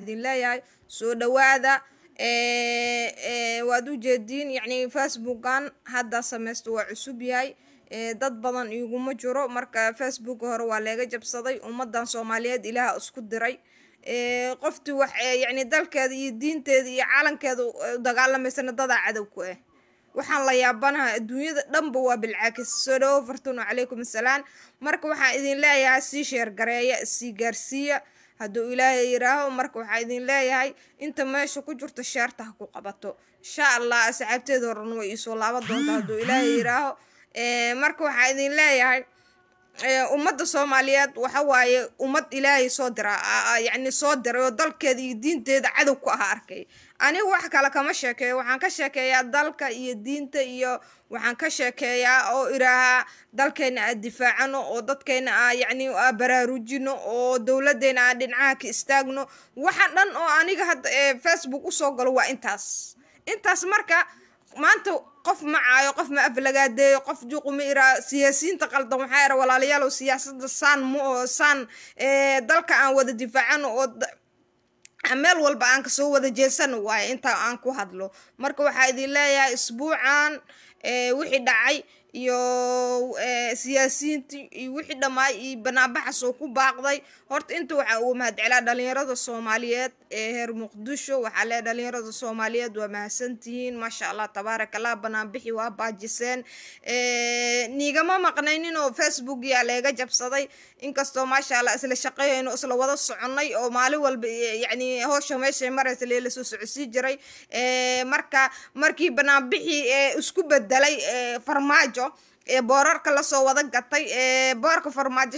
idin leeyahay soo dhawaada waad u jeediin yacni facebookan hadda samaysta waa cusub yahay dad badan iguma jiro marka facebook hore waa leega jabsaday ummadan soomaaliyeed ilaaha isku diray qoftii wax yacni dalkeeda iyo diinteeda iyo calankeeda u dagaalamaysana dadaa cadow ku ah waxaan la yaabanaha adduunyada dhanba waa bilcaakis soo dhawo fartuun calaykum assalaam marka waxaan idin leeyahay sii sheergareeya sii gaarsiiya hadduu ilaahay yiraaho marka waxaa idin leeyahay inta meesha ku jirto sheerta ha ku qabato insha allah asxaabteeda horan way iisoo laaban doonta hadduu ilaahay yiraaho marka waxaa idin leeyahay ummadda soomaaliyeed waxa waaye ummad ilaahay soo dira yacni soo diray oo dalkeeda iyo diinteeda cadow ku aha arkay aniga wax kale kama sheekeeyo waxaan ka sheekeeyaa dalka iyo diinta iyo waxaan ka sheekeeyaa oo iraahaa dalkeena aa difaacano oo dadkeena aa yacni aa baraarujino oo dowladeena aa dhinacaha ka istaagno waxa dhan oo aniga hadda facebook usoo galo waa intaas intaas marka maanta qof ma caayo qof ma aflagaadeeyo qof juuquma iraa siyaasiyiinta qaldan waxaa ira walaalayaalow siyaasada saan ma oo saan dalka aan wada difaacano oo meel walba aan kasoo wada jeesano waaye intaa aan ku hadlo marka waxaa idin leeyahay isbuucan wixii dhacay iyo siyaasiyiintii iyo wixii dhammaay iyo banaabaxas oo ku baaqday horta inta waxaa uga mahadcelaa dhalinyarada soomaaliyeed ee heer muqdisho waxaa leeyahay dhalinyarada soomaaliyeed waa mahadsantihiin maasha allah tabaaraka allah banaanbixi waa baajiseen niigama maqnaynin oo facebook yaa leega jabsaday inkastoo maasha allah isla shaqeeyayno isla wada soconnay oo maalin walba yacni howsha meeshay maraysa lee lasoo socodsii jiray marka markii banaanbixii isku bedelay farmaajo ee boorarka lasoo wada gatay ee boorka farmaajo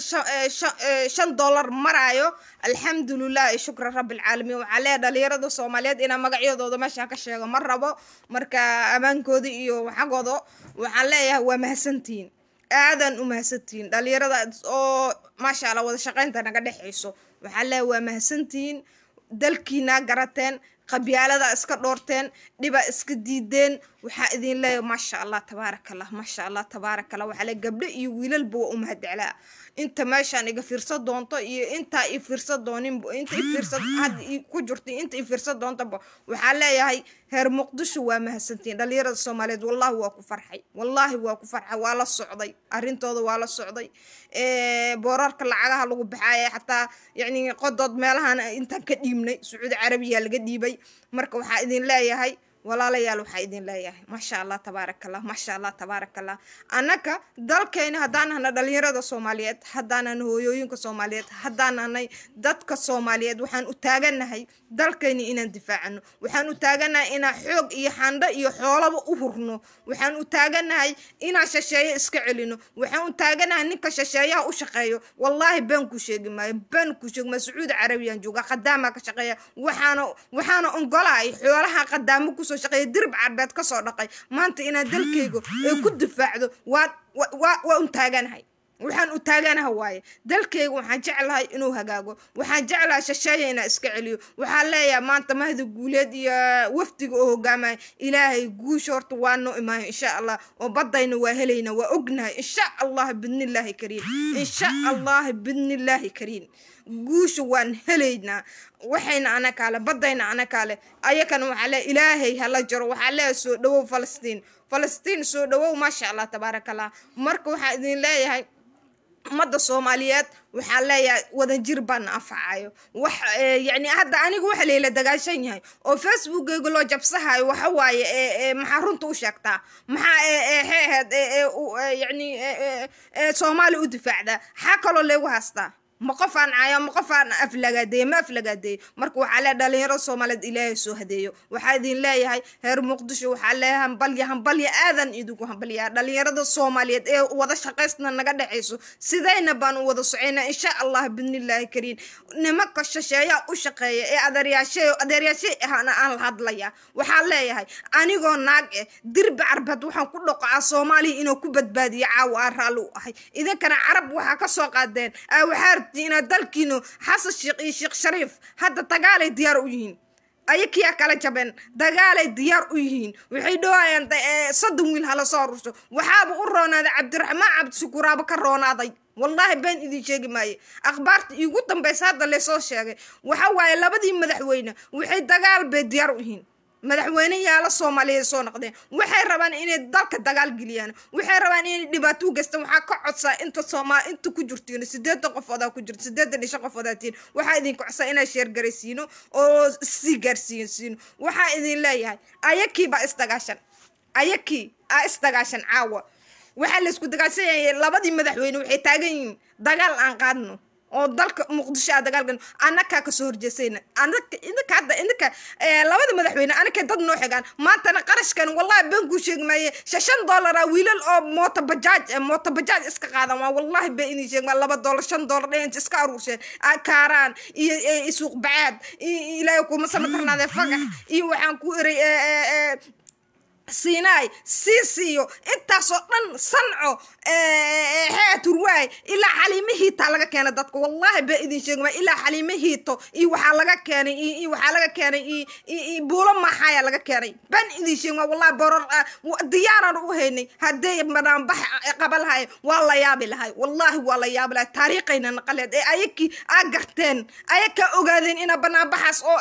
shan dollar maraayo alxamdulilah shukra rabbilcaalamiin waxaa leeya dhalinyarada soomaaliyeed inaa magacyadooda meeshaan ka sheego ma rabo marka ammaankooda iyo xagooda waxaan leeyahay waa mahadsantihiin aadan u mahadsantihiin dhalinyarada oo maasha allah wada shaqaynta naga dhexayso waxaa leeyahay waa mahadsantihiin dalkiinaa garateen qabyaalada iska dhoorteen dhiba iska diideen waxaa idin leeyahay maasha allah tabaaraka allah maasha allah tabaaraka allah waxaa le gabdho iyo wiilalba waa u mahadcelaa inta meeshaan iga fiirsan doonto iyo intaa i fiirsan doonin inta i fiirsan hadda ku jirto inta i fiirsan doontaba waxaa leeyahay heer muqdisho waa mahadsantiin dhalinyarada soomaaliyeed wallahi waa ku farxay wallaahi waa ku farxay waa la socday arrintooda waa la socday boorarka lacagaha lagu baxaaya xataa yacni qodood meelahan intaan ka dhiibnay sacuudi carabiya laga dhiibay marka waxaa idin leeyahay walaalayaal waxaa idin leeyahay maasha allah tabaaraka allah maasha allah tabaaraka allah annaka dalkayna haddaan nahna dhalinyarada soomaaliyeed haddaan nahna hooyooyinka soomaaliyeed haddaan nahnay dadka soomaaliyeed waxaan u taaganahay dalkayna inaan difaacano waxaan u taaganahay inaan xoog iyo xandho iyo xoolaba u hurno waxaan u taaganahay inaan shasheeyo iska celino waxaan u taaganahay ninka shasheeyaha u shaqeeyo wallaahi been ku sheegi maayo been ku sheegi maayo sacuudi carabiyaan jooga qadaamaa ka shaqeeya waxaana waxaana ongolahay xoolaha qadaamo kusoo shaqeeya dirib carbeed kasoo dhaqay maanta inaan dalkayga ay ku difaacdo waa waa waa un taaganahay waxaan u taaganaha waaye dalkayga waxaan jeclahay inuu hagaago waxaan jeclahay shasheeya inaa iska celiyo waxaan leeyahay maanta mahda guuleed iyo wafdiga oo hogaamaya ilaahay guusha horta waa noo imaayo insha allah oo badayna waa helayna waa ognahay insha allah bidnillaahi kariim insha allah bidnillaahi kariim guusha waan helaynaa waxayna ana kaale badayna ana kaale ayakana waxaa le ilaahay hala jaro waxaa leeyahay soo dhawow falastiin falastiin soo dhawow maasha allah tabaaraka allah marka waxaa idin leeyahay ummadda soomaaliyeed waxaa leeyahay wadajir baana anfacayo wax yacni hadda aniga waxa layla dagaashan yahay oo facebookeyga loo jabsahayo waxa waaye maxaa runta u sheegtaa maxaa xeeheed yacni soomaaliya u difaacdaa xaa kaloo leegu haystaa ma qofaan caayo ma qofaan aflagaadeeye ma aflagaadeeye marka waxaa leeyahay dhalinyarada soomaaliyeed ilaahay soo hadeeyo waxaa idin leeyahay reer muqdisho waxaa leeyahay hambalya hambalya aadan idinku hambalyaa dhalinyarada soomaaliyeed ee wada shaqaysna naga dhexayso sidayna baan u wada socoynaa insha allah bidnillaahi kariim nimanka shasheeyaa u shaqeeya ee adeeryaashay adeeryaashay ahana aan la hadlaya waxaa leeyahay anigoo naag eh dirbi carbeed waxaan ku dhoqocaa soomaaliya inuu ku badbaadiyo caawa aan raalli u ahay idinkana carab waxaa ka soo qaadeen waxaa inaad dalkiino xasan sheekh iyo sheekh shariif hadda dagaalay diyaar u yihiin ayakiyaa kala jabeen dagaalay diyaar u yihiin waxay dhowayaan soddon wiil hala soo rusho waxaaba u roonaaday cabdiraxmaan cabdishukuraaba ka roonaaday wallaahi been idin sheegi maaye akhbaarta iigu dambaysa hadda leesoo sheegay waxa waaye labadii madaxweyne waxay dagaal bay diyaar u yihiin madaxweyneyaala soomaaliyeed soo noqdeen waxay rabaan inay dalka dagaal geliyaan waxay rabaan inay dhibaato u geystaan waxaa ka codsaa inta sooma inta ku jirtiin sideetan qofoodaa ku jirto sideetan iyo shan qofoodaa tiin waxaa idin kocsaa inaa sheergaraysiino oo sii gaarsiinsiino waxaa idin leeyahay ayakii baa isdagaashan ayakii aa isdagaashan caawa waxaa laysku dagaashanayay labadii madaxweyne waxay taagan yihiin dagaal aan qaadno oo dalka muqdisho aa dagaalgan annakaa kasoo horjeesayna anaka idinka hadda idinka labada madaxweyne anakay dad noo xigaan maantana qarashkan wallahi been kuu sheegi maaye shan dollara wiilal oo mooto bajaaj mooto bajaaj iska qaadan waa wallahi been idin sheegi maa laba dollar shan dollar dhent iska aruursheen kaaraan iyo suuq bacaad ilaahay kuma samatarnaadee fagax iyo waxaan ku eray siinaay siisiyo intaasoo dhan sanco xeaturwaay ilaa xaliimihiitaa laga keenay dadka wallahi baa idin sheegma ilaa xaliimihiito iyo waxaa laga keenay iyo waxaa laga keenay buulo maxaaya laga keenay ban idin sheegma wallahi boror diyaaraan u haynay haddee banaanbax qaba lahay waa la yaabi lahay wallahi waa la yaabi lahay taariikhayna naqaleed ee ayakii aa garteen ayakaa ogaadeen inaa banaanbaxaas oo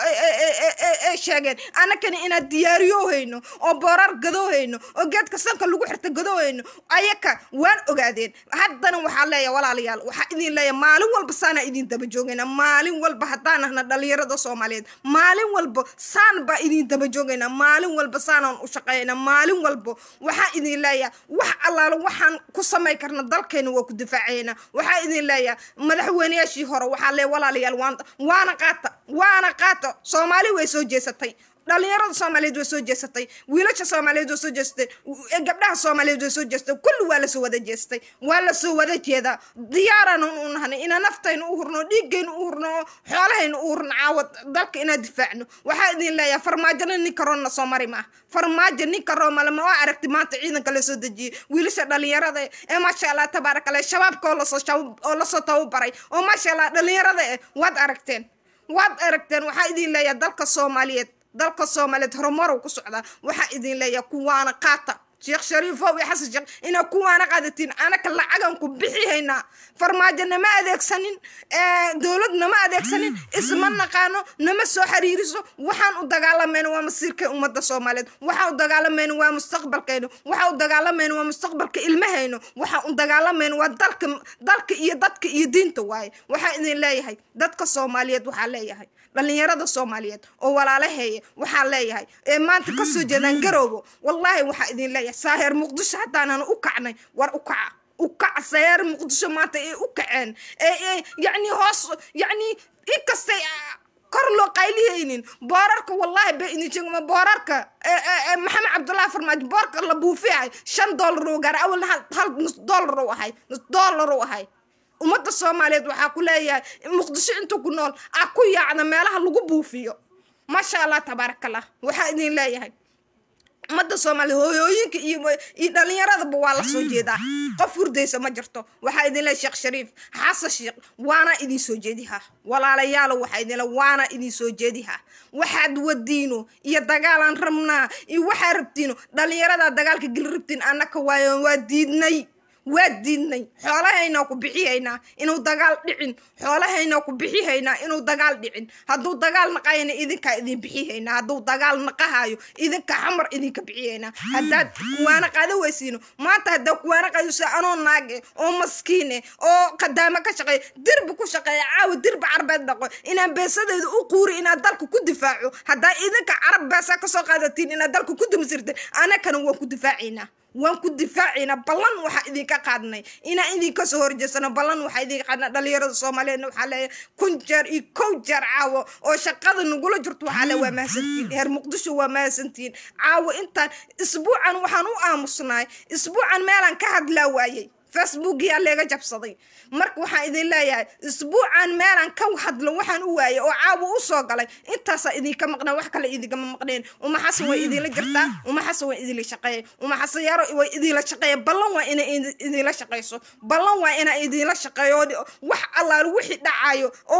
sheegeen anakana inaad diyaariyo hayno oo borar gadoohayno oo geedka sanka lagu xirta gadoohayno ayaka waan ogaadeen haddana waxaa leeya walaalayaal waxaa idin leeya maalin walba saanaa idin daba joogayna maalin walba haddaan ahna dhalinyarada soomaaliyeed maalin walba saan baa idin daba joogayna maalin walba saanaan u shaqeeyna maalin walba waxaa idin leeya wax allaalo waxaan ku samay karna dalkeena waa ku difaacayna waxaa idin leeya madaxweyneyaashii hore waxaa leeya walaalayaal waana qaata waana qaata soomaali way soo jeesatay dhalinyarada soomaaliyeed way soo jeesatay wiilasha soomaaliyeed way soo jeestay gabdhaha soomaaliyeed way soo jeestay kulli waa lasoo wada jeestay waa lasoo wada jeedaa diyaarana u nahnay inaa naftayna u hurno dhiiggayna u hurno xoolahayna u hurno caawad dalka inaa difaacno waxaa idin leeyahay farmaajona ninka roonna soo mari maaha farmaajo ninka roomale ma waa aragti maanta ciidanka lasoo dejiyey wiilasha dhalinyarada ee maasha allah tabaaraka allah shabaabka oo lasoo oo lasoo tababaray oo maasha allah dhalinyarada eh waad aragteen waad aragteen waxaa idin leeyahay dalka soomaaliyeed dalka soomaaliyeed horumarow ku socdaa waxaa idin leeyahay kuwaana qaata sheekh shariifow iyo xasan sheekh inaa kuwaana qaadatiin anaka lacagan ku bixi haynaa farmaajo nama adeegsanin dowlad nama adeegsanin isma naqaano nama soo xiriiriso waxaan u dagaalamayna waa masiirka ummadda soomaaliyeed waxaan u dagaalamayna waa mustaqbalkayna waxaan u dagaalamayna waa mustaqbalka ilmahayno waxaan u dagaalamayna waa dalka dalka iyo dadka iyo diinta waaye waxaa idin leeyahay dadka soomaaliyeed waxaa leeyahay dhalinyarada soomaaliyeed oo walaalaheeya waxaa leeyahay ee maanta kasoo jeedaan garoobo wallaahi waxaa idin leeyahay saaheer muqdisho haddaanan u kacnay war u kaca u kaca saaheer muqdisho maanta ay u kaceen ee yacni hoos yacni inkastay kor loo qaylihaynin boorarka wallahi ba idin sheegma boorarka maxamed cabdullahi farmaajo boorka la buufiyahay shan dollar oo gaara awalna hal nus dollar u ahay nus dollar u ahay ummadda soomaaliyeed waxaa ku leeyahay muqdisho inta ku nool aa ku yaacda meelaha lagu buufiyo maasha allah tabaarakallah waxaa idin leeyahay ummadda soomaaliya hooyooyinka iyo iyo dhalinyaradaba waa lasoo jeedaa qof hurdaysa ma jirto waxaa idin leeyahay sheekh shariif xasan sheekh waana idin soo jeedihaa walaalayaalo waxaa idin le waana idin soo jeedihaa waxaad wadiino iyo dagaalaan rabnaa iyo waxaa rabtiino dhalinyaradaa dagaalka geli rabtiin annaka waayo waa diidnay waa diidnay xoolahaynaa ku bixihaynaa inuu dagaal dhicin xoolahaynaa ku bixihaynaa inuu dagaal dhicin hadduu dagaal naqayana idinkaa idin bixihaynaa hadduu dagaal naqahayo idinka xamar idinka bixihaynaa haddaad kuwaana qaada weysiino maanta haddaa kuwaana qaadayso anoo naage oo maskiine oo qadaamo ka shaqeeya dirbi ku shaqeeya caawa dirbi carbeed dhaqo inaan beesadeeda u quuri inaad dalka ku difaaco haddaa idinka carab beesa kasoo qaadatiin inaad dalka ku dimisirteen anakana waan ku difaacaynaa waan ku difaacaynaa ballan waxaa idinka qaadnay inaan idinka soo horjeesano ballan waxaa idinka qaadnay dhalinyarada soomaaliyeedna waxaa leeyahay kun jeer iyo kow jeer caawo oo shaqada nagula jirto waxaa le waa mahadsantihiin heer muqdisho waa mahadsantihiin caawo intaan isbuucan waxaan u aamusnaay isbuucan meelaan ka hadlaa waayey facebookiyaa leega jabsaday marka waxaan idin leeyahay isbuucan meelaan ka hadlo waxaan u waayay oo caawa u soo galay intaasaa idinka maqnaa wax kale idinkama maqneen uma xasan way idinla jirtaa uma xasan way idinla shaqeeya uma xasan yaro way idinla shaqeeya ballan waa inay idinla shaqeyso ballan waa inaa idinla shaqeeyo wax allaale wixii dhacayo oo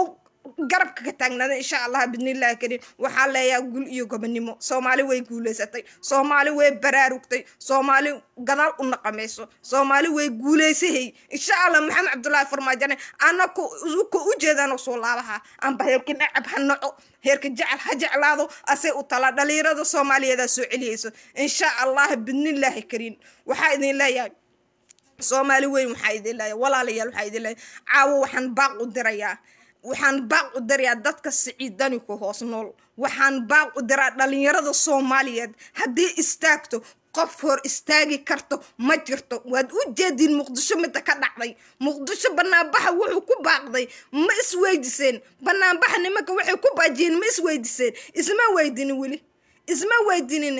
garabka ka taagnaada insha allah bidnillahi kariim waxaa leeyaha gul iyo gobonimo soomaali way guulaysatay soomaali way baraarugtay soomaali gadaal u naqamayso soomaali way guulaysahay insha allah maxamed cabdullaahi farmaajane anako ka u jeedano soo laabaha amba heerka nacab ha naco heerka jecel ha jeclaado asay u talaa dhalinyarada soomaaliyeedaa soo celiyeyso insha allah bidnillahi kariim waxaa idin leeyahay soomaali weyn waxaa idin leeyahay walaalayaal waxaa idin leeyahay caawo waxaan baaq u dirayaa waxaan baaq u dirayaa dadka siciidani ku hoos nool waxaan baaq u diraa dhalinyarada soomaaliyeed haddii istaagto qof hor istaagi karto ma jirto waad u jeediin muqdisho midda ka dhacday muqdisho banaanbaxa wuxuu ku baaqday ma isweydiseen banaanbaxa nimanka waxay ku baajiyeen ma isweydiseen isma weydinin weli isma weydinin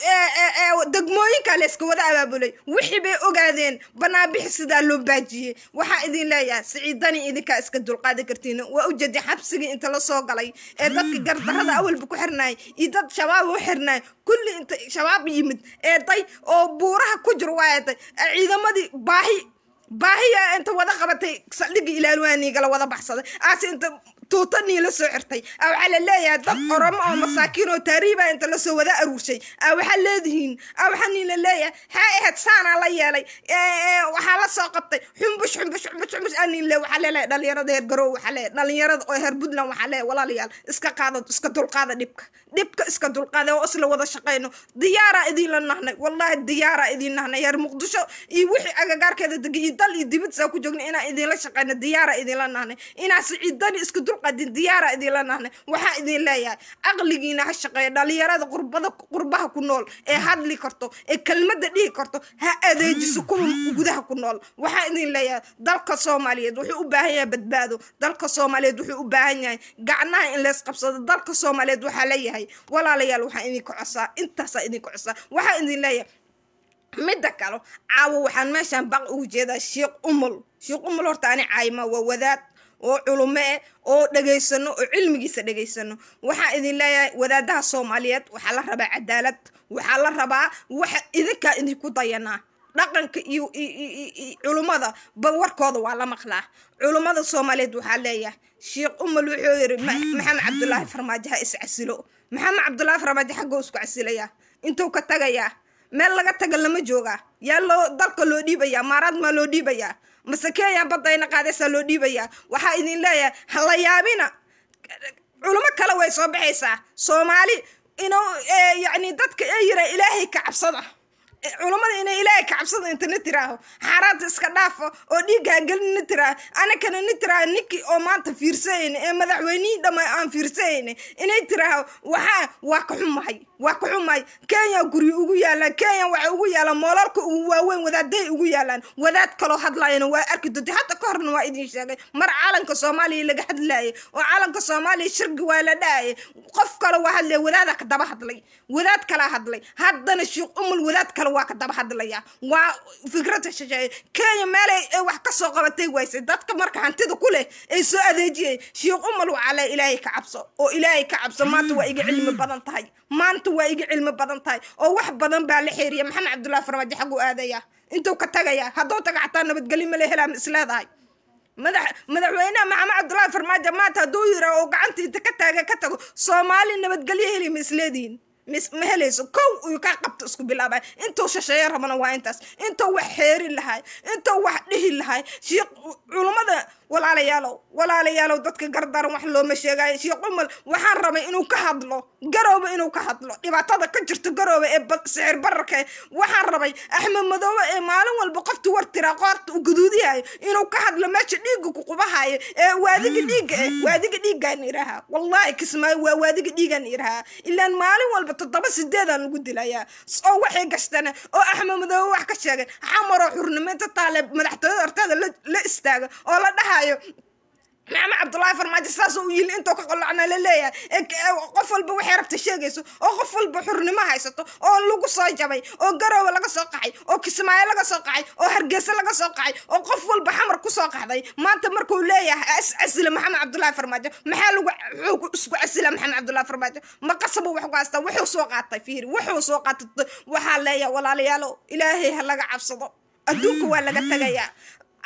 degmooyinka la iska wada abaabulay wixii bay ogaadeen banaanbixi sidaa loo baajiyey waxaa idin leeyahay siciidani idinkaa iska dulqaadi kartiin waa ujeedi xabsigii inta la soo galay ee dadka gardarada awalba ku xirnaay iyo dad shabaab u xirnaay kulli inta shabaab yimid ee day oo buuraha ku jiro waayaday ciidamadii baahi baahiya inta wada qabatay saldhigii ilaalwaaniigala wada baxsaday aase inta tuutanii la soo xirtay a waxaa la leeyahay dad oromo oo masaakiin oo taariiba inta lasoo wada aruurshay a waxaa leedihiin a waxaa nin la leeyahay haa ahayd saanaa la yeelay waxaa la soo qabtay xumbush xumbush xumbush xumbush anin le waxaa leelahay dhalinyarada heer garow waxaa leeyahay dhalinyarada oo heer puntland waxaa leeyahay walaalayaal iska qaada iska dulqaada dhibka dhibka iska dulqaada oo isla wada shaqayno diyaaraa idiinla nahnay wallahi diyaaraa idiin nahnay heer muqdisho iyo wixii agagaarkeeda degay iyo dal iyo dibadsaa ku joogna inaan idiinla shaqayno diyaaraa idiinla nahnay inaa siciidani iska dulqaadin diyaara idiinla nahnay waxaa idin leeyahay aqligiina ha shaqeeya dhalinyarada qurbada qurbaha ku nool ee hadli karto ee kelmadda dhihi karto ha adeejiso kuwa gudaha ku nool waxaa idin leeyahay dalka soomaaliyeed wuxuu u baahan yahay badbaado dalka soomaaliyeed wuxuu u baahan yahay gacnaha in lees qabsado dalka soomaaliyeed waxaa leeyahay walaalayaal waxaa idinka cosaa intaasaa idinka cosaa waxaa idin leeyahay midda kale caawo waxaan meeshaan baq ugu jeedaa sheekh umul sheekh umul horta ani caayima waa wadaad oo culumo eh oo dhegaysano oo cilmigiisa dhegaysano waxaa idin leeyahay wadaadaha soomaaliyeed waxaa la rabaa cadaalad waxaa la rabaa waxa idinkaa idinku dayanaa dhaqanka iyo culummada ba warkooda waa la maqlaa culummada soomaaliyeed waxaa leeyahay sheekh umal wuxuu yiri maxamed cabdulaahi farmaajo ha is casilo maxamed cabdulaahi farmaajo xaggoo isku casilayaa intuu ka tagayaa meel laga taga lama joogaa yaa loo dalka loo dhiibayaa maaraad maa loo dhiibayaa mase kenya badayna qaadaysaa loo dhiibayaa waxaa idin leeyahay ha la yaabina culimo kale way soo baxaysaa soomaali inuu yacni dadka ee yira ilaahay ka cabsada culammada inay ilaahay ka cabsada inta na tiraaho xaaraanta iska dhaafo oo dhiiggaa gelina tiraaho anakana na tiraaho ninkii oo maanta fiirsayayna ee madaxweynihii dhamma aan fiirsayayna inay tiraaho waxaa waa ka xumahay waa ka xumahay kenya guryo ugu yaalaan kenya waxay ugu yaalaan moolalka ugu waaweyn wadaaday ugu yaalaan wadaad kaloo hadlayana waa arki doonta hadda ka horna waa idin sheegay mar calanka soomaaliya laga hadlaayay oo calanka soomaaliya shirgi waa la dhaayay qof kale waa hadlaya wadaada ka daba hadlay wadaad kalaa hadlay haddana sheekh umul wadaad kale waa ka daba hadlaya waa fikrada shisheeye kenya meelay ay wax ka soo qabatay waysay dadka marka hantida ku leh ay soo adeejiyay sheekh umul waxaa le ilaahay ka cabso oo ilaahay ka cabso maanta waa iga cilmi badan tahay maanta waa iga cilmi badan tahay oo wax badan baa la xeeriya maxamed cabdullahi farmaajo xagu aadaya intuu ka tagaya hadduu taga xataa nabadgelyo male helaam isleedahay madax madaxweynaha maxamed cabdullahi farmaajo maanta hadduu yira oo gacanta inta ka taaga ka tago soomaali nabadgelyo heli ma isleedihin ma helayso kow uu ka qabto isku bilaabay intuu shasheeye rabana waa intaas intuu wax xeeri lahay intuu wax dhihi lahay sheekh culummada walaalayaalow walaalayaalow dadka gardaran wax looma sheegayo sheekh umal waxaan rabay inuu ka hadlo garoobe inuu ka hadlo dhibaatada ka jirto garoobe ee sicir bararka waxaan rabay axmed madoobe ee maalin walba qofta war tiraa qoorta uu guduudiyayo inuu ka hadlo meesha dhiigga ku qubahayo ee waadiga dhiigga eh waadiga dhiiggaan irahaa wallaahi kismaayo waa waadiga dhiigaan irahaa ilaan maalin walba toddoba sideedaan lagu dilayaa oo waxay gashtana oo axmed madoobe wax ka sheegay xamaroo xurnimeynta taale madaxtooyada horteeda la istaaga oo la dhahayo maxamed cabdullaahi farmaajo saas u yili intuu ka qolacna la leeyahay qof walba waxay rabta sheegayso oo qof walba xurnimo haysato oo lagu soo jabay oo garoowe laga soo qaxay oo kismaayo laga soo qaxay oo hargeysa laga soo qaxay oo qof walba xamar kusoo qaxday maanta markuu leeyahay is casila maxamed cabdullaahi farmaajo maxaa lagu isku casila maxamed cabdullaahi farmaajo ma qasabo wax ku haystaa wuxuu soo qaatay fiiri wuxuu soo qaatay waxaa leeyahay walaalayaalo ilaahay ha laga cabsado adduunka waa laga tagayaa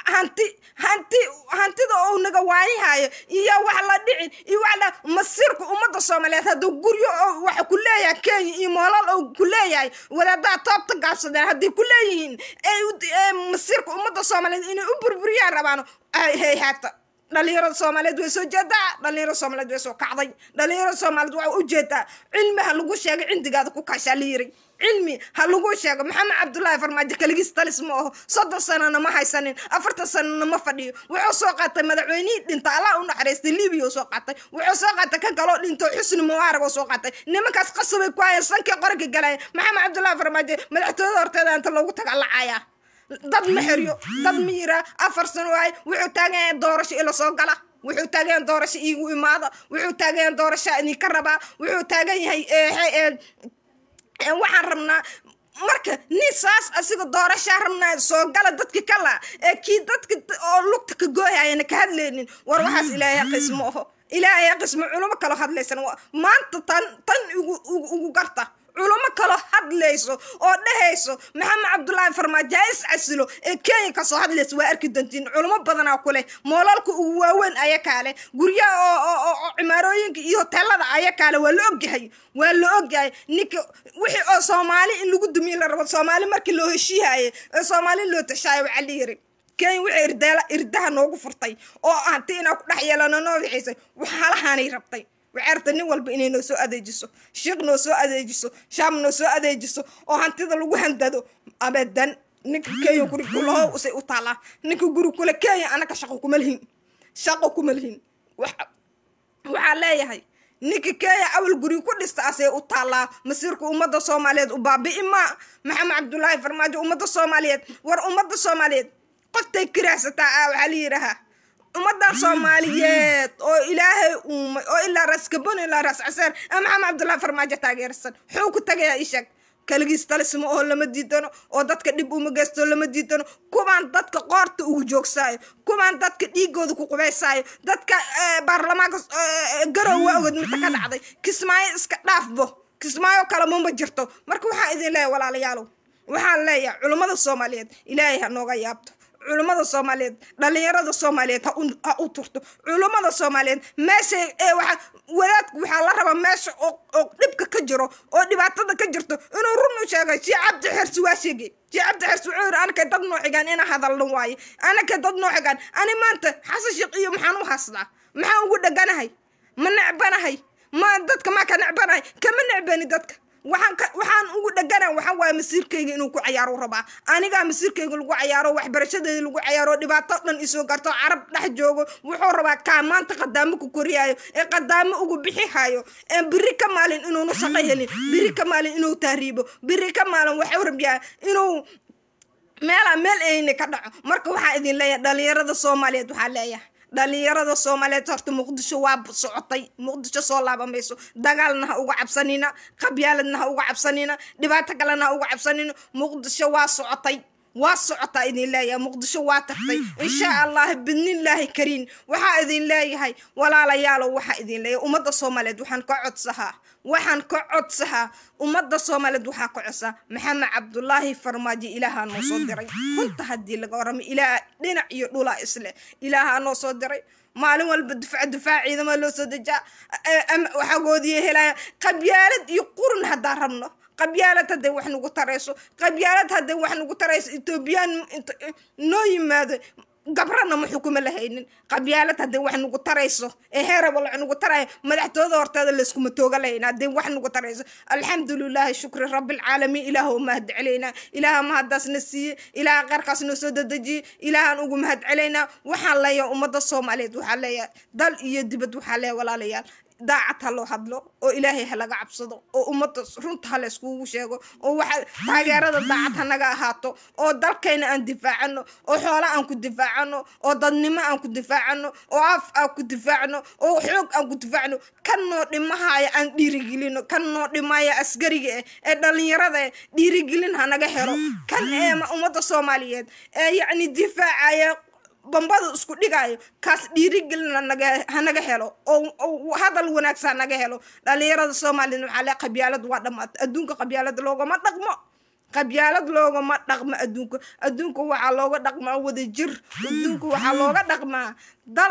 hanti hanti hantida ou naga waayahayo iyo wax la dhicin iyo wax la masiirka ummadda soomaaliyeed hadduu guryo oo waxa ku leeyahay kenya iyo moolal oo ku leeyahay wadaadaha toobta gaabsadeen hadday ku leeyihiin ay masiirka ummadda soomaaliyeed inay u burburiyaan rabaan hay haata dhalinyarada soomaaliyeed way soo jeedaa dhalinyarada soomaaliyeed way soo kacday dhalinyarada soomaaliyeed waa ujeedaa cilmi ha lagu sheegay cindigaada ku kashaa la yiri cilmi ha lagu sheego maxamed cabdullaahi farmaajo kaligiis talis ma aho soddon sanana ma haysanin afartan sanana ma fadhiyo wuxuu soo qaatay madaxweynihii dhinta allah u naxariistay libiya soo qaatay wuxuu soo qaatay kan kaloo dhinto xusni mubaarag oo soo qaatay nimankaas qasabay ku hayeen sankii qoranka galaya maxamed cabdullaahi farmaajo madaxtooyada horteeda inta loogu taga lacayaa dad ma xeryo dad ma yiraa afar sano waay wuxuu taagan yahay doorasho ila soo gala wuxuu taagan yahay doorasho iigu imaada wuxuu taagan yahay doorasho idinka rabaa wuxuu taagan yahay waxaan rabnaa marka nin saas asiga doorashaa rabnaa soo gala dadki kala ee kii dadka oo lugta ka gooyayana ka hadlaynin war waxaas ilaahay qismo oho ilaahay qismo culimo kaloo hadlaysan maanta tan tan ugu ugu garta culimo kaloo hadlayso oo dhehayso maxamed cabdullaahi farmaajo ha is casilo ee kenya kasoo hadlaysa waa arki dantiin culimo badanaa ku leh moolalka ugu waaweyn ayakaa leh guryaha oo cimaarooyinka iyo hoteelada ayakaa leh waa la ogyahay waa la ogyahay ninka wixii oo soomaali in lagu dumiye la rabo soomaali markii loo heshiihaye ee soomaali loo tashaayo waxaa la yiri kenya wixii irdaala irdaha noogu furtay oo hanti inaa ku dhex yeelano noo wixaysay waxaalahaanay rabtay waxay rabtay nin walba inay noo soo adeejiso shiiq noo soo adeejiso shaam noo soo adeejiso oo hantida lagu handado abadan ninka kenya guri kulaho usay u taalaa ninka guri kule kenya anaka shaqo kuma lihin shaqo kuma lihin waxaa leeyahay ninka kenya awal guri ku dhista asay u taallaa masiirka ummadda soomaaliyeed u baabi'i maa maxamed cabdullaahi farmaajo ummadda soomaaliyeed war ummadda soomaaliyeed qoftay kiraasataa ah waxaa la yidhaahaa ummadan soomaaliyeed oo ilaahay uumay oo ilaa raas gabon ilaa raas caseer ee maxamed cabdullaahi farmaajo taageersan xuu ku tagayaa ishag kaligiis talisma oo lama diidano oo dadka dhib uma geysto lama diidano kuwaan dadka qoorta ugu joogsaayo kuwaan dadka dhiigooda ku qubaysaayo dadka baarlamaanka garow waa ogod midta ka dhacday kismaayo iska dhaafbo kismaayo kale mama jirto marka waxaa idin leeyahay walaalayaalow waxaan leeyahay culummada soomaaliyeed ilaahay ha nooga yaabto culummada soomaaliyeed dhalinyarada soomaaliyeed ha u turto culummada soomaaliyeed meesha waa wadaadku waxaa la rabaa meesha oo dhibka ka jiro oo dhibaatada ka jirto inuu run u sheegay shii cabdi xersi waa sheegay shii cabdi xersi wuxuu yiri anakay dad noo xigaan ina hadalna waaye anakay dad noo xigaan ani maanta xasan sheekh iyo maxaan u haystaa maxaan ugu dheganahay ma necbanahay ma dadka maa ka necbanahay kama necbani dadka waxaan waxaan ugu dhegana waxa waaye masiirkayga inuu ku cayaaro rabaa anigaa masiirkayga lagu cayaaro waxbarashadeeda lagu cayaaro dhibaato dhan isoo garto carab dhex joogo wuxuu rabaa kaa maanta qadaamo ku koriyaayo ee qadaamo ugu bixi hayo ee biri ka maalin inuuna shaqo helin biri ka maalin inuu tahriibo biri ka maalin waxuu rabyaa inuu meelaa meel ayna ka dhaco marka waxaa idin leeyahay dhalinyarada soomaaliyeed waxaa leeyahay dhalinyarada soomaaliyeed horta muqdisho waa socotay muqdisho soo laabamayso dagaalna ha uga cabsanina qabyaaladna ha uga cabsanina dhibaato kalena ha uga cabsanina muqdisho waa socotay waa socotaa idin leeyahay muqdisho waa tagtay insha allah bidnillaahi kariin waxaa idin leeyahay walaalayaalow waxaa idin leeyahay ummadda soomaaliyeed waxaan ka codsahaa waxaan ka codsahaa ummadda soomaaliyeed waxaa ka codsaa maxamed cabdulaahi farmaajo ilaahaa noo soo diray runta haddii laga warramo ilaah dhinac iyo dhulaa isleh ilaahaa noo soo diray maalin walba dufaac dufaac ciidama loo soo dejaa waxagoodiya helaya qabyaalad iyo qurun haddaan rabno qabyaalad hadday wax nagu tarayso qabyaalad hadday wax nagu tarayso etoobiyaan noo yimaado gabrana ma xukuma lahaynin qabyaalad hadday wax nagu tarayso ee heeraba wax nagu taraya madaxtooyada horteeda layskuma tooga lahayna hadday wax nagu tarayso alxamdulilaahi shukri rabbilcaalamiin ilaah u mahad celaynaa ilaaha mahaddaasna siiye ilaaha qarkaas noo soo dedejiye ilaahaan ugu mahad celaynaa waxaan leeyahay ummadda soomaaliyeed waxaa leeyahay dal iyo dibad waxaa leeyahay walaalayaal daacad ha loo hadlo oo ilaahay ha laga cabsado oo ummadda runta ha layskugu sheego oo waxa taageerada daacad hanaga ahaato oo dalkayna aan difaacano oo xoola aan ku difaacano oo dadnimo aan ku difaacano oo af aan ku difaacno oo xoog aan ku difaacno kan noo dhimahaya aan dhiirigelino kan noo dhimaya askariga eh ee dhalinyarada eh dhiirigelin hanaga helo kan ee ummadda soomaaliyeed ee yacni difaacaya bambada isku dhigayo kaas dhiirigelin hanaga helo oo hadal wanaagsan hanaga helo dhalinyarada soomaaliyed waxaa le qabyaalad waa dhamaatay adduunka qabyaalada loogama dhaqmo qabyaalad loogama dhaqmo adduunka adduunka waxaa looga dhaqmaa wadajir adduunka waxaa looga dhaqmaa dal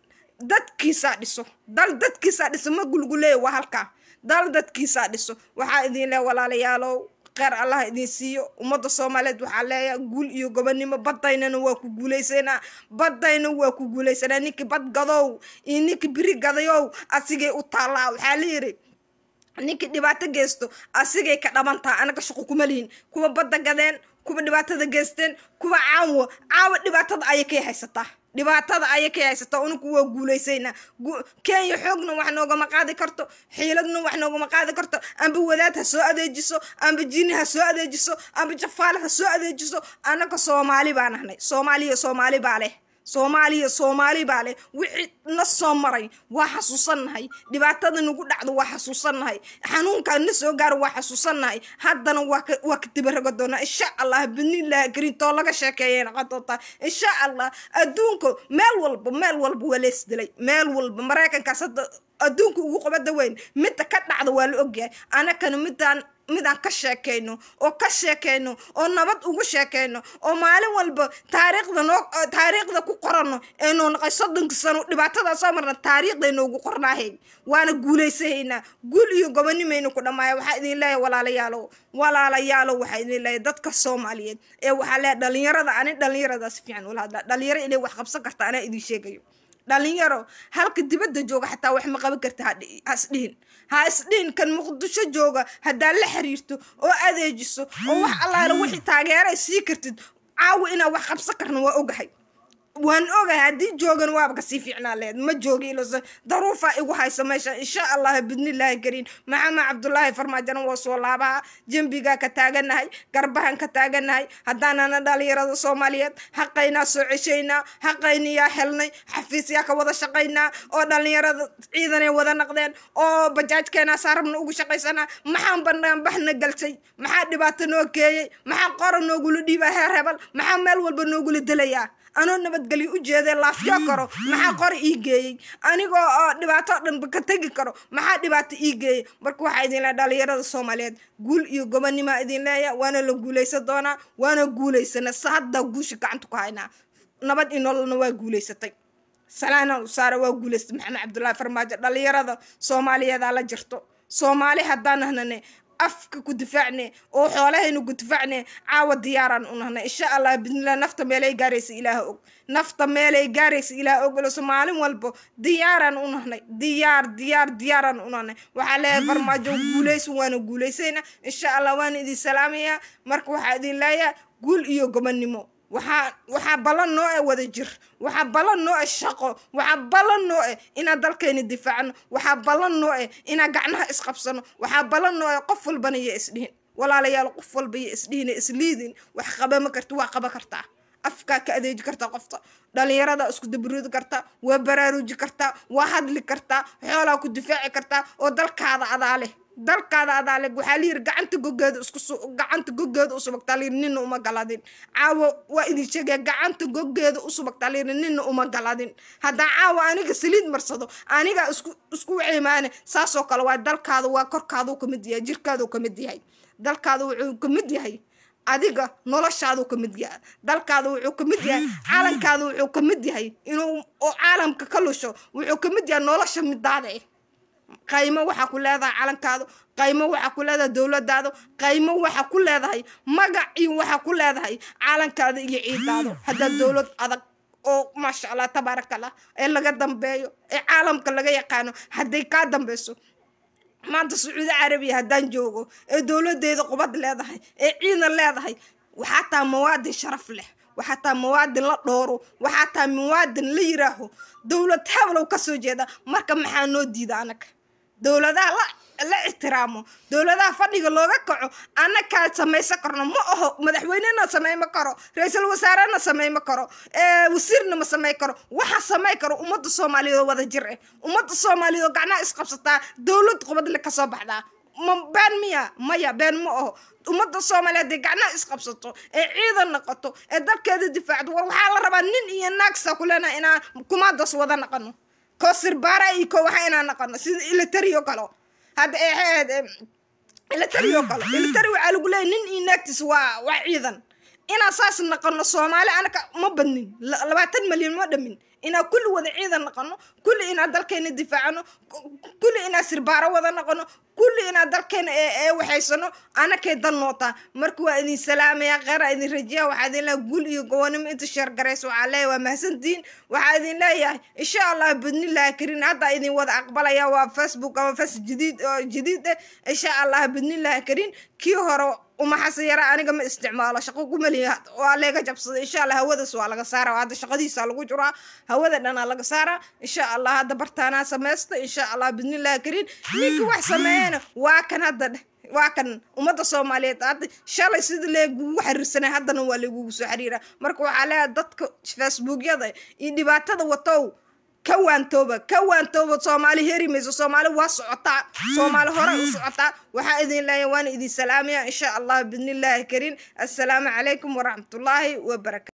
dadkiisaa dhiso dal dadkiisaa dhiso ma gulguleeya waa halkaa dal dadkiisaa dhiso waxaa idin leh walaalayaalow kheyr allah idin siiyo ummadda soomaaliyeed waxaa leeyahay guul iyo gobonimo badaynana waa ku guulaysanaa badayna waa ku guulaysanaa ninkii bad gadow iyo ninkii biri gadayow asigay u taallaa waxaa la yidhi ninkii dhibaato geysto asigay ka dhabantaa anaga shaqo kuma lihin kuwa badda gadeen kuwa dhibaatada geysteen kuwa caawa caawa dhibaatada ayay kay haysataa dhibaatada ayay kay haysataa unuku waa guulaysaynaa kenya xoogna wax noogama qaadi karto xiiladna wax noogama qaadi karto amba wadaad ha soo adeejiso amba jini ha soo adeejiso amba jafaale ha soo adeejiso anaga soomaali baa nahnay soomaaliya soomaali baa leh soomaaliya soomaali baa leh wixii na soo maray waa xasuusannahay dhibaatada nagu dhacdo waa xasuusannahay xanuunkaa na soo gaaro waa xasuusannahay haddana waa ka waa ka dibaraga doonaa insha allah bidnillahi kariim too laga sheekeeyay noqon doontaa insha allah adduunka meel walba meel walba waa lees dilay meel walba maraykankaas hadda adduunka ugu qabada weyn midda ka dhacda waa la ogyahay anakana midaan midaan ka sheekayno oo ka sheekayno oo nabad ugu sheekayno oo maalin walba taariikhda noo taariikhda ku qorano ee noo naqay soddonka sano dhibaatadaa soo marna taariikhday noogu qornaahay waana guulaysahaynaa guul iyo gobonimaynu ku dhammaaya waxaa idin leeyahay walaalayaalow walaalayaalow waxaa idin leeyahay dadka soomaaliyeed ee waxaa leeyahay dhalinyarada ani dhalinyarada si fiican ula hadlaa dhalinyaro inay wax qabsan karta anaa idin sheegayo dhalinyaro halka dibadda jooga xataa wax ma qaban karta ha isdhihin ha isdhihin kan muqdisho jooga haddaad la xiriirto oo adeejiso oo wax allaala wixii taageeray sii kartid caawa inaa wax qabsan karna waa ogahay waan ogahay haddii joogan waaba kasii fiicnaa leed ma joogi ilos daruufaa igu haysa meesha insha allah bidnillaahi kariin maxamed cabdulaahi farmaajana waa soo laabaha jembigaa ka taaganahay garbahan ka taaganahay haddaanana dhalinyarada soomaaliyeed xaqaynaa soo ceshaynaa xaqayniyaa helnay xafiisyaa ka wada shaqaynaa oo dhalinyarada ciidanay wada naqdeen oo bajaajkeenaa saarabna ugu shaqaysanaa maxaan banaan baxna galsay maxaa dhibaato noo keeyey maxaa qora noogula dhiibaa heer hebel maxaa meel walba noogula delayaa anoo nabadgelyo u jeedee laafyo karo maxaa qori ii geeyey anigoo oo dhibaato dhanba ka tegi karo maxaa dhibaato ii geeyey marka waxaa idin leeya dhalinyarada soomaaliyeed guul iyo gobonimaa idin leeya waana la guulaysan doonaa waana guulaysana sa haddaa guusha gacanta ku haynaa nabad iyo nololna waa guulaysatay salaana usaara waa guulaystay maxamed cabdullaahi farmaajo dhalinyarada soomaaliyeedaa la jirto soomaali haddaan nahnane afka ku difaacne oo xoolahaynu ku difaacne caawa diyaaraan u nahnay insha allah bidnillah nafta meelay gaaraysa ilaah og nafta meelay gaaraysa ilaah og iloso maalin walbo diyaaraan u nahnay diyaar diyaar diyaaraan u nahnay waxaa leeyahay farmaajo guulaysan waana guulaysayna insha allah waana idin salaamayaa marka waxaa idin leeyahay guul iyo gobonnimo waxaa waxaa ballan noo e wada jir waxaa ballan noo e shaqo waxaa ballan noo e inaan dalkayna difaacno waxaa ballan noo e inaan gacnaha isqabsano waxaa ballan noo e qof walbana iyo isdhihin walaalayaal qof walba iyo isdhihin isliidin wax qabama karti waa qaba kartaa afkaa ka adeeji kartaa qofta dhalinyarada isku dabaroodi kartaa waa baraaruuji kartaa waa hadli kartaa xoolaa ku difaaci kartaa oo dalkaada adaa leh dalkaada adaa leh waxaa layiri gacanta gogeeda isku gacanta gogeeda u subagtaa layiri nina uma galadin caawa waa idin sheegaya gacanta gogeeda u subagtaa layiri nina uma galadin haddaa caawa aniga saliid marsado aniga isku isku cimaane saasoo kale waa dalkaada waa korkaaduu ka mid yahay jirkaaduu ka mid yahay dalkaada wuxuu ka mid yahay adiga noloshaaduu ka mid yahay dalkaada wuxuu ka mid yahay caalamkaada wuxuu ka mid yahay inuu oo caalamka ka lusho wuxuu ka mid yahay nolosha midaada eh qaymo waxaa ku leedahay calankaadu qaymo waxaa ku leedahay dowladaadu qaymo waxaa ku leedahay magac iyo waxaa ku leedahay calankaada iyo ciidaadu haddaa dowlad adag oo maasha allah tabaaraka allah ee laga dambeeyo ee caalamka laga yaqaano hadday kaa dambeyso maanta sacuudi carabiya haddaan joogo ee dowladeeda qubad leedahay ee ciidan leedahay waxaa taa mawaadin sharaf leh waxaa taa mawaadin la dhooro waxaa taa mawaadin la yiraaho dowlad heblow kasoo jeeda marka maxaa noo diida anaga dowladaha la la ixtiraamo dowladaha fadhiga looga kaco annakaa samaysan karno ma aho madaxweynena samayma karo ra-iisul wasaarena samayma karo wasiirna ma samay karo waxa samay karo ummadda soomaaliyeed oo wada jir eh ummadda soomaaliyeed oo gacnaha isqabsataa dowlad qubadle kasoo baxdaa ma been miya maya been ma aho ummadda soomaaliyeed ee gacnaha isqabsato ee ciidan noqoto ee dalkeeda difaacdo war waxaa la rabaa nin iyo naagsa kulena inaan kumaadaas wada naqano ko sirbaara iyo ko waxa inaan naqano sida ilitariyo kalo hadda eexeed ilitari oo kale ilitari waxaa lagu leeyahy nin iyo naagtiis waa waa ciidan inaan saas naqono soomaali anaka ma badnin labaatan malyan ma dhamin inaan kulli wada ciidan naqono kulli inaan dalkeena difaacano kulli inaan sirbaaro wada naqono kulli inaan dalkeena ee waxaysano anakay dan nootaa marka waa idin salaamaya kheyra idin rajiya waxaa idin leeyahay gul iyo gowanimo inta sheergaraysa waxaa leeyahay waa mahadsantihiin waxaa idin leeyahay insha allah bidnillahi karin hadda idin wada aqbalaya waa facebook ama fas jadiid oo jadiid eh insha allah bidnillahi karin kii hore umaxase yara aniga ma isticmaalo shaqo kumaliya waa leega jabsaday insha allah hawadaas waa laga saara hadda shaqadiisa lagu jiraa hawada dhanaa laga saara insha allah hadda bartaanaa samaysta insha allah bidnillahi karin ninka wax sameeyana waa kan hadda dheh waa kan ummadda soomaaliyeed hadda shalay sida leegugu xiriirsanay haddana waa leegugu soo xiriira marka waxaa leeyahay dadka facebookyada iyo dhibaatada watow ka waantooba ka waantooba soomaali heri mayso soomaali waa socotaa soomaali horey u socotaa waxaa idin leeyahay waana idin salaamaya insha allah bidnillahi karin assalaamu calaykum waraxmatullaahi wabarakatu